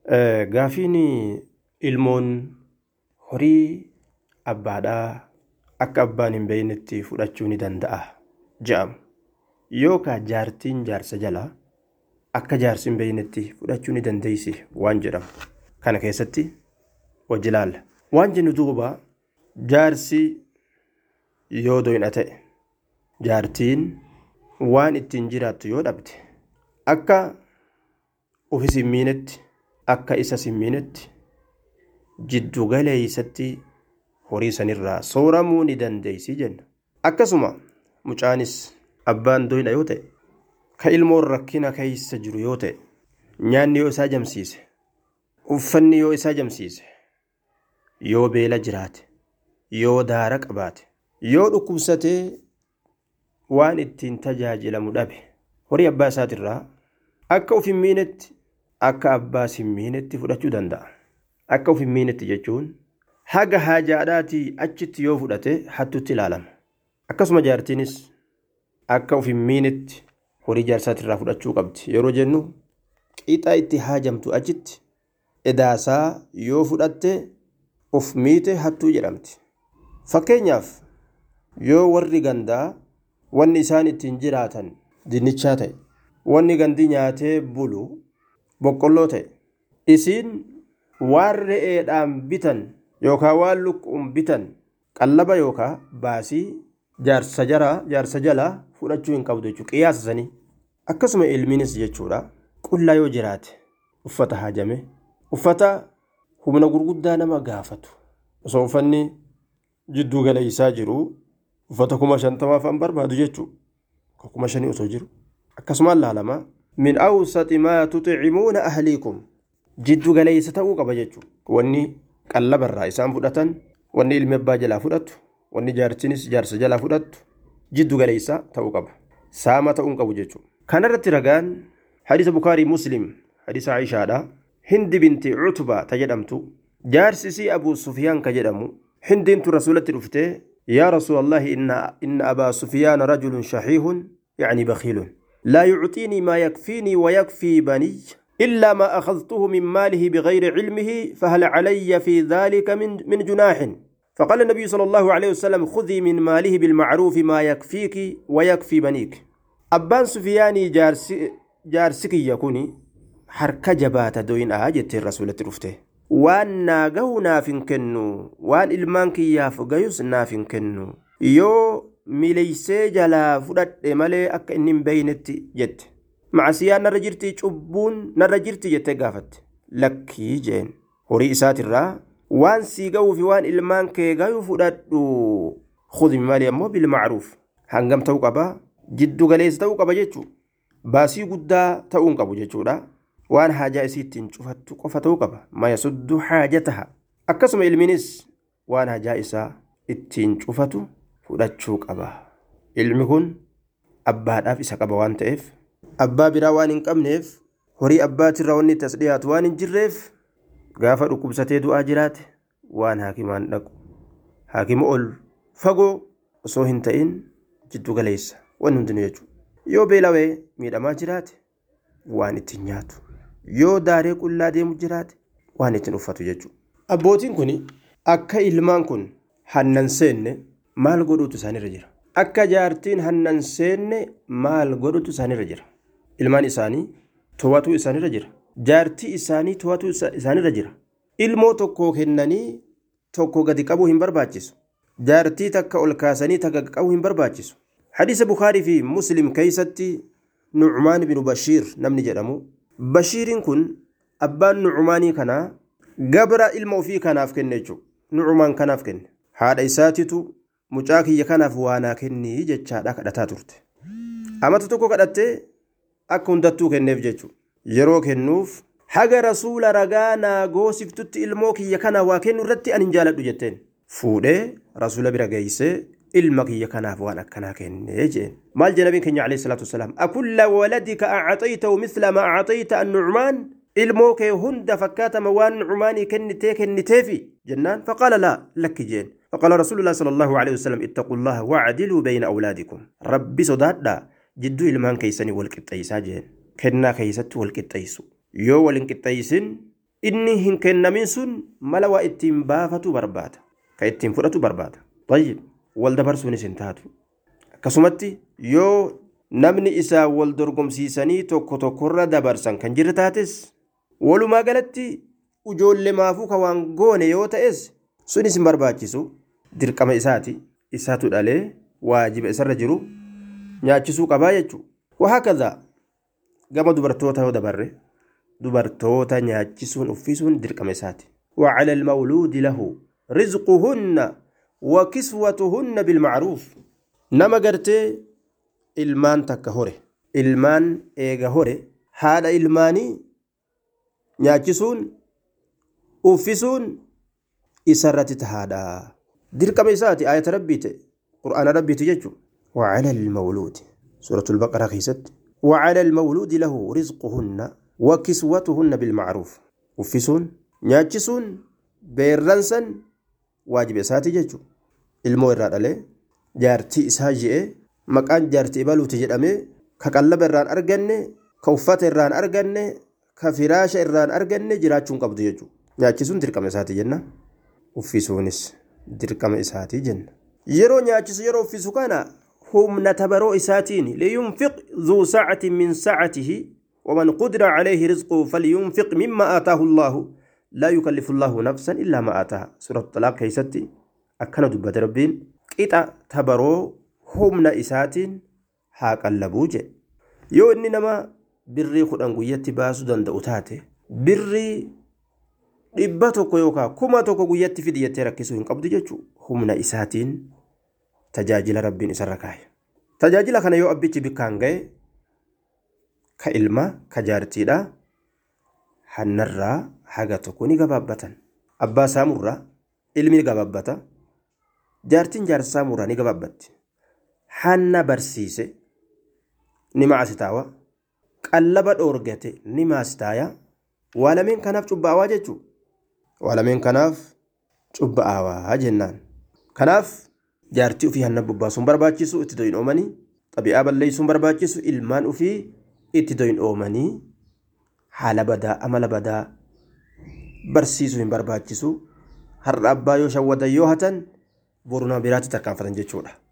Gaafiin ilmoon horii abbaadhaa akka abbaan hin beeynetti fudhachuu ni danda'a jedhamu. Yookaan jaartiin jaarsa jalaa akka jaarsi hin beeynetti fudhachuu ni dandeessi waan jedhamu. Kana keessatti hojii ilaalla. Waan jennu duuba jaarsi yoo doyna ta'e jaartiin waan ittiin jiraattu yoo dhabde akka ufis hin miinetti akka isas hin miinetti jiddu galeeysatti horii sanirraa sooramuu ni dandeessi jenna. Akkasuma mucaanis abbaan doyna yoo ta'e ka ilmoon rakkina keeysa jiru yoo ta'e nyaanni yoo isaa jamsiise uffanni yoo isaa jamsiise yoo beela jiraate yoo daara qabaate yoo dhukkubsatee waan ittiin tajaajilamu dhabe horii abbaa isaatirraa akka uf hin miinetti akka abbaas hin miinetti fudhachuu danda'a. Akka uf hin miinetti jechuun haga haajaadhaatii achitti yoo fudhate hattutti ilaalama. Akkasuma jaartiinis akka uf hin miinetti horii jaarsaatirraa fudhachuu qabdi. Yeroo jennu qixa itti haajamtu achitti edaasaa yoo fudhatte uf miite hattuu jedhamti. Fakkeenyaaf yoo warri gandaa wanni isaan ittiin jiraatan dinnichaa ta'e wanni gandi nyaatee bulu boqqolloo ta'e isiin waan re'eedhaan bitan yookaan waan lukkuun bitan qallaba yookaan baasii jaarsa jaraa jaarsa jalaa fudhachuu hin qabdu jechuudha qiyaasa sanii akkasuma ilmiinis jechuudha qullaa yoo jiraate uffata haajame uffata humna gurguddaa nama gaafatu osoo uffanni jidduu galeessaa jiru uffata kuma shantamaaf an barbaadu jechuudha kuma shanii osoo jiru akkasumaan laalama min awsati maa tuximuuna ahliikum jiddu galeessa ta'uu qaba jechuudha wanni qallabarraa isaan fudhatan wanni ilmi abbaa jalaa fudhatu wanni jaartinis jaarsa jalaa fudhattu jiddu galeessa ta'uu qaba saama ta'uu hin qabu jechuudha kanarratti ragaan hadiisa bukaarii muslim hadiisa aishaadha hindi binti cutbaa ta jedhamtu jaarsisii abuu sufiyaan ka jedhamu hindiintu rasuulatti dhuftee yaa rasuula allahi inna abaa sufiyaan rajulun shahiihun يعني بخيل لا يعطيني ما يكفيني ويكفي بني إلا ما أخذته من ماله بغير علمه فهل علي في ذلك من, من جناح فقال النبي صلى الله عليه وسلم خذي من ماله بالمعروف ما يكفيك ويكفي بنيك أبان سفياني جارسي جارسكي يكوني حركة جبات دوين آجت الرسول ترفته وان ناقو نافن كنو وان إلمانك يافقيوس نافن كنو يو mileeysee jalaa fudhadhe malee akka inni hin beeynetti jette macasiyaan narra jirti cubbuun narra jirti jettee gaafatte lakkii jeen horii isaatirraa waan sii ga'uu fi waan ilmaan kee gayu fudhadhu khudhi malee ammoo bilmacruuf hangam ta'uu qaba jiddu galeessa ta'uu qaba jechuu baasii guddaa ta'uu hin qabu jechuudha waan haajaa isii ittiin cufattu qofa ta'uu qaba mayasuddu haajataha akkasuma ilmiinis waan haajaa isaa ittiin cufatu fudhachuu qaba ilmi kun abbaadhaaf isa qaba waan ta'eef abbaa biraa waan hin qabneef horii abbaatirraa wanni itti as dhiyaatu waan hin jirreef gaafa dhukkubsatee du'aa jiraate waan haakimaan dhaqu haakima ol fagoo osoo hin ta'in jiddu galeessa wanni hundinuu jechuudha yoo beelawee miidhamaa jiraate waan ittiin nyaatu yoo daaree qullaa deemu jiraate waan ittiin uffatu jechuudha abbootiin kun akka ilmaan kun hannan seenne maal godhuutu isaanirra jira akka jaartiin hannan seenne maal godhuutu isaanirra jira ilmaan isaanii to'atuu isaanirra jira jaartii isaanii to'atuu isaanirra jira ilmoo tokko kennanii tokko gadi qabuu hin barbaachisu jaartii takka ol kaasanii takka qabuu hin barbaachisu hadiisa bukaarii fi muslim keeysatti nucmaan binu bashiir namni jedhamu bashiiriin kun abbaan nucumaanii kanaa gabra ilma ofii kanaaf kenne jechuudha nucumaan kanaaf kenne haadha isaatitu mucaa kiyya kanaaf waanaa kennii jechaadha kadhataa turte amata tokko kadhattee akka hundattuu kenneef jechuudha yeroo kennuuf haga rasuula ragaa naa goosiftutti ilmoo kiyya kana waa kennu irratti ani hin jaaladhu jetteen fuudhee rasuula bira geeysee ilma kiyya kanaaf waan akkanaa kennee jeen maal je nabiin keenya alayhi salaatu wasalaam akulla waladika acataytahu misla ma acatayta annucmaan ilmoo kee hunda fakkaatama waan nucmaanii kennitee kenniteefi jennaan faqaala laa lakki jeen فقال رسول الله صلى الله عليه وسلم اتقوا الله واعدلوا بين أولادكم ربي صدادا جدو إلمان كيساني والقطيسا جين كنا كيست والقطيسو يو والانقطيسن inni hin kennamin sun mala waa ittiin baafatu barbaada ka ittiin fudhatu barbaada tayyib wal dabarsuunis hin taatu akkasumatti yoo namni isaa wal dorgomsiisanii tokko tokkorra dabarsan kan jirre taates walumaa galatti ijoollee maafuu ka waan goone yoo ta'es sunis hin barbaachisu dirqama isaati isaatu dhalee waajiba isarra jiru nyaachisuu qabaa jechuudha wahaakadhaa gama dubartoota yoo dabarre dubartoota nyaachisuun uffisuun dirqama isaati وعلى المولود له رزقهن وكسوتهن بالمعروف نما قرتي ilmaan takka hore ilmaan eega hore haadha ilmaanii nyaachisuun uffisuun isarratti tahaadha dirqama isaati ayata rabbiite qur'aana rabbiiti jechu وعلى المولود سورة البقرة خيست وعلى المولود له رزقهن وكسوتهن بالمعروف uffisuun nyaachisuun beerransan waajiba isaati jechu ilmoo irraa dhalee jaartii isaa je'ee maqaan jaartii baluuti jedhamee ka qallaba irraan arganne ka uffata irraan arganne ka firaasha irraan arganne jiraachuun qabdu jechuudha nyaachisuun dirqama isaati jenna uffisuunis dirqama isaati jenna yeroo nyaachisu yeroo uffisu kana humna tabaroo isaatiin liyunfiq dhuu sa'atin min sa'atihi ومن قدر عليه رزقه فلينفق مما آتاه الله لا يكلف الله نفسا إلا ما آتاها سورة الطلاق كيستي أكنا دبة ربين قطع تبرو humna isaatiin haa qallabuu jedhe yoo inni nama birrii kudhan guyyatti baasuu danda'u taate birrii dhibba tokko yookaan kuma tokko guyyatti fidi jettee rakkisuu hin qabdu jechuudha humna isaatiin tajaajila rabbiin isarra kaa'e. Tajaajila kana yoo abbichi bikkaan ga'e ka ilma ka jaartiidha hannarraa haga tokko ni gabaabbatan abbaa saamurraa ilmi ni gabaabbata jaartiin jaarsa saamurraa ni gabaabbatti. hanna barsiise ni maasitaawa qallaba dhoorgate ni maasitaaya waa lameen kanaaf cubbaawaa jechuu waa lameen kanaaf cubbaawaa jennaan kanaaf jaartii ofii hanna bobbaasuun barbaachisu itti doyin oomanii xabi'aa balleessuun barbaachisu ilmaan ofii itti doyin oomanii haala badaa amala badaa barsiisuu hin barbaachisu har'a abbaa yoo shawwadan yoo hatan boruna biraatti tarkaanfatan jechuudha.